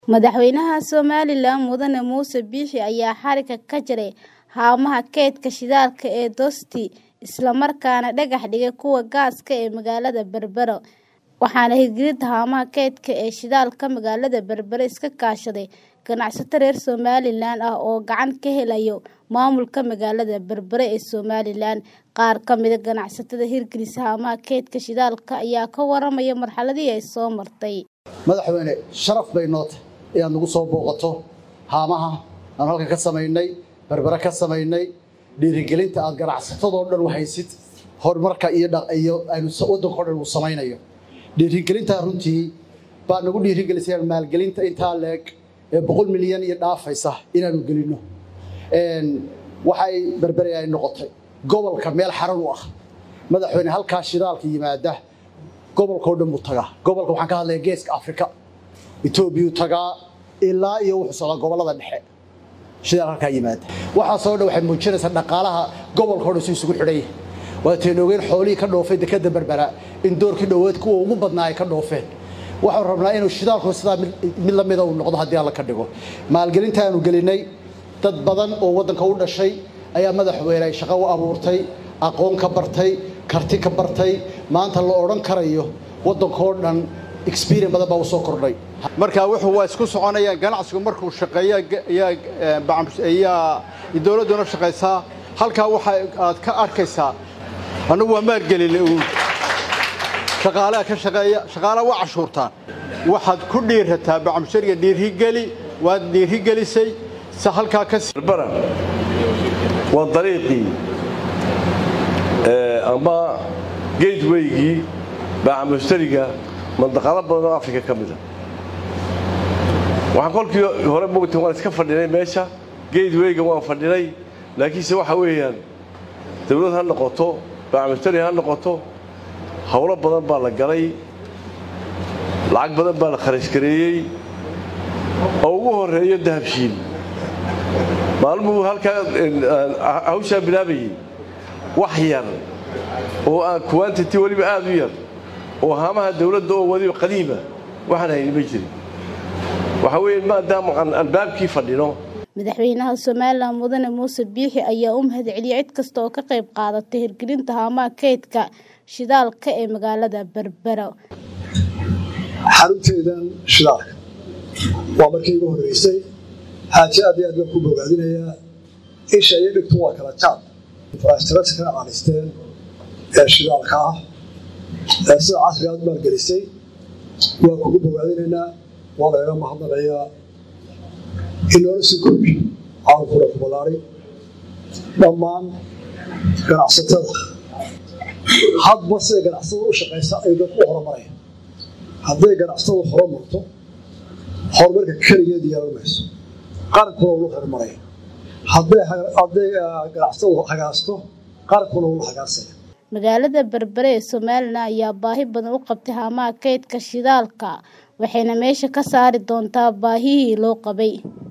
Madaxweynaha Somalilan Mudane Muuse Biixi ayaa xarigga ka jaray haamaha kaydka shidaalka ee Dosti isla markaana dhagax dhigay kuwa gaaska ee magaalada Berbera, waxaana hirgelinta haamaha kaydka ee shidaalka magaalada Berbera iska kaashaday ganacsato reer Somalilan ah oo gacan ka helaya maamulka magaalada Berbera ee Somalilan. Qaar ka mid ah ganacsatada hirgelisa haamaha kaydka shidaalka ayaa ka waramaya marxaladii ay soo martay. madaxweyne sharaf bay noo tahay inaad nagu soo booqato haamaha aan halkan ka samaynay berbera ka samaynay dhiirigelinta aad ganacsatadoo dhan wahaysid horumarka iyo iyo aynu waddanka o dhan uu samaynayo dhiirigelintaa runtii baa nagu dhiirigelisay maalgelinta intaa leeg ee boqol milyan iyo dhaafaysa inaanu gelinno waxay berbere ay noqotay gobolka meel xaran u ah madaxweyne halkaa shidaalka yimaada gobolkao dhan buu tagaa gobolka waxaan ka hadlaya geeska afrika etoobiyuu tagaa ilaa iyo wuxuu socdaa gobollada dhexe shidaal halkaa yimaada waxaasoo dhan waxay muujinaysaa dhaqaalaha gobolkao dhan si isugu xidhan yahay waataynu ogeyn xoolihii ka dhoofay dekadda berbera in doorkii dhoweed kuwa ugu badnaa ay ka dhoofeen waxaan rabnaa inuu shidaalku sidaa mid la mida uu noqdo haddii alla ka dhigo maalgelinta aanu gelinay dad badan oo waddanka u dhashay ayaa madaxweyne ay shaqo u abuurtay aqoon ka bartay karti ka bartay maanta la odhan karayo waddankoo dhan experience badan baa u soo kordhay marka wuxuu waa isku soconayaan ganacsigu markuu shaqeeya ayaa dowladduna shaqaysaa halkaa waxa aad ka arkaysaa annagu waa maalgelinay uun shaqaalaha ka shaqeeya shaqaalaha waa cashuurtaan waxaad ku dhiirataa bacmushariga dhiirigeli waad dhiirigelisay se halkaa ka berbera waa dariiqii ama gatewaygii bacmushtariga mandaqado badan oo afrika ka mida waxaan kolkii hore mogta waan iska fadhinay meesha gatewayga waan fadhinay laakiinse waxa weeyaan dawlad ha noqoto bacmushtari ha noqoto howlo badan baa la galay lacag badan baa la kharashgareeyey oo ugu horeeyo dahabshiil maalmuhu halkaa hawshaa bilaabayey wax yar oo aan quantity weliba aad u yar oo haamaha dawladda oo weliba qadiima waxaan hayni ma jirin waxa weeye maadaama aan albaabkii fadhino madaxweynaha somalilan mudane muuse biixi ayaa u mahadceliyey cid kasta oo ka qayb qaadatay hirgelinta haamaha kaydka shidaalka ee magaalada berbera xarunteedan shidaalka waa markii igu horreysay xaaje aad iyo aad baan ku bogaadinayaa isha iyo dhigtu waa kala jaad infrastructureka aanisteen ee shidaalka ah ee sida casriga aad maalgelisay waa kugu bogaadinaynaa waa lagaga mahadnaqayaa inoola sii koobi caalamkuna ku ballaari dhammaan ganacsatada hadba siday ganacsatada u shaqaysa ay dadku u horumaraya hadday ganacsatadu horumarto horumarka keligeed yeelan mayso qarankuna ula horumaraya hadday ganacsatadu hagaasto qarankuna ula hagaasaya magaalada berbere ee somalilan ayaa baahi badan u qabtay haamaha kaydka shidaalka waxayna meesha ka saari doontaa baahihii loo qabay